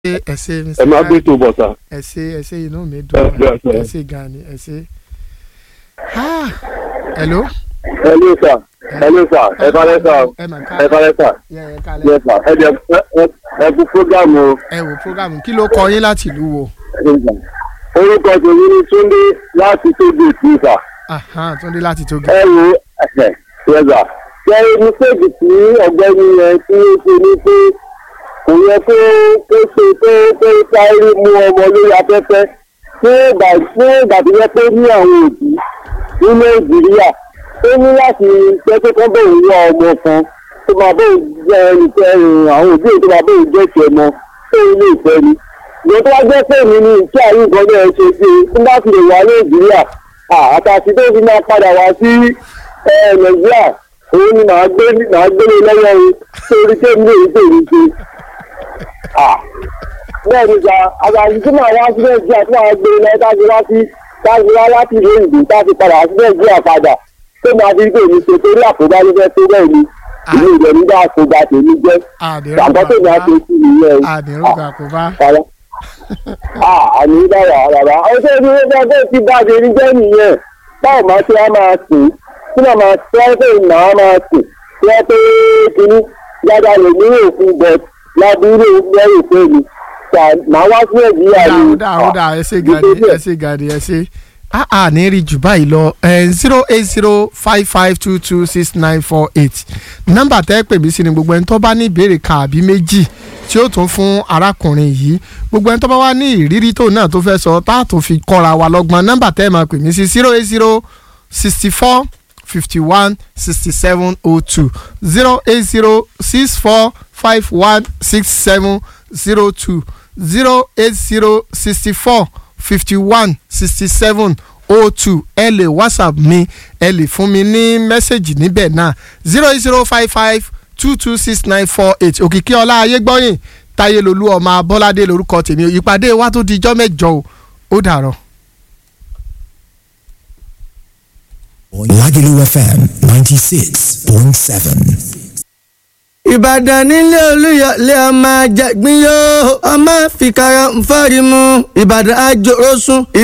ṣe ẹ ṣe ẹ máa gbé tó bọ̀ sá. ẹ ṣe ẹ ṣe inú mi Ẹ dùn ẹ ṣe. ẹ ṣe gan ni ẹ ṣe. Ah, hello. ẹ ló sà ẹ ló sà ẹ bá lẹ sà ẹ mà ká ẹ bá lẹ sà yẹ ẹ ká yẹ lẹ sà ẹ jẹ ẹ ẹ kú fúgàmù ẹ wò program kí ló kọ yín láti ìlú wo. orúkọ tèmi ní Túndé láti tóbi ìtúsà Aha, Túndé láti Tógì. ẹ wo ẹsẹ yẹsà ṣe mistake tí ọ̀gbẹ́ni yẹn tí ó ṣe ní pé kò yẹ kó kó ṣe pé pé sáré mú ọmọ lórí afẹ́fẹ́ fún ìgbà fún ìgbà tó yẹ pé ní àwọn òbí ní Nàìjíríà ó ní láti jẹ́ pé kán bẹ̀rẹ̀ wá ọmọ kan tó máa bẹ̀rẹ̀ jẹ́ ẹnìkẹ́ àwọn òbí tó máa bẹ̀rẹ̀ jẹ́ tiẹ̀ mọ́ tó ilé ìfẹ́ ni ìyẹn tó wá jẹ́ pé mi ní ìṣe àyè nǹkan náà ṣe pé tí bá fi lè wá Nàìjíríà àtàtì tó fi máa padà wá sí ẹ, Nàìjíríà òun ni màá gbé màá gbélé lọ́wọ́ o torí pé mi ò tèmi ṣe. bẹ́ẹ̀ ni sà àgbàdo tí màá wá sí Nàìjíríà tí màá gbé lọ táàgì wá sí táàgì wá láti ìlú ìlú táàgì padà wá sí Nàìjíríà padà tó máa fi tèmi ṣe torí àkóbá ló fẹ́ tó bẹ́ẹ̀ ni ìlú ìjọ nígbà àkóbá tèmi jẹ́ àgbọ̀ tèmi á ṣe sí ìyẹn o. àdìrúgà kò bá. Rárá. Ah, àmì dára rárá. Ọjọ́ ìlú ẹgbẹ́ bẹ́ẹ̀ ti bàjẹ́ ní jẹ́ nìyẹn. Báwo máa ṣe á máa sìn? Tí màá máa ṣe ẹ́ pé màá máa sìn. Tí wọ́n pé kínní dáadáa lè ní òfin bẹ̀ lábúrò lẹ́yìn pé mi. Ṣà máa wá sí Nàìjíríà ni. dáa ó dáa ẹ ṣe gàdí ẹ ṣe gàdí ẹ ṣe a a ní rí jù báyìí lọ zero eight zero five five two two six nine four eight nọ́mbà tẹ́ pè mí sí ni gbogbo ẹni tó bá ní ìbéèrè kan àbí méjì tí ó tún fún arákùnrin yìí gbogbo ẹni tó bá wá ní ìrírí tó náà tó fẹ́ sọ tá a tún fi kọ́ra wa lọ́gbọ́n nọ́mbà tẹ́ máa pè mí sí zero eight zero sixty four fifty one sixty seven oh two zero eight zero six four five one six seven zero two zero eight zero sixty four fifty one sixty seven oh two ẹ lè whatsapp mi ẹ lè fún mi ní mẹ́sẹ̀gì níbẹ̀ náà zero eight zero five five two two six nine four eight òkìkí ọlá ayégbọ́yìn táyélolú ọmọ abọ́ládé lórúkọ tèmi ìpàdé wa tó di ijọ́ mẹ́jọ o ó dàrọ̀. Lagelu FM 96.7. ìbàdàn nílé olúyọlé ọmọ àjàgbín yóò ọmọ fìkàrà ń fọ́rí mu ìbàdàn àjòrò sùn.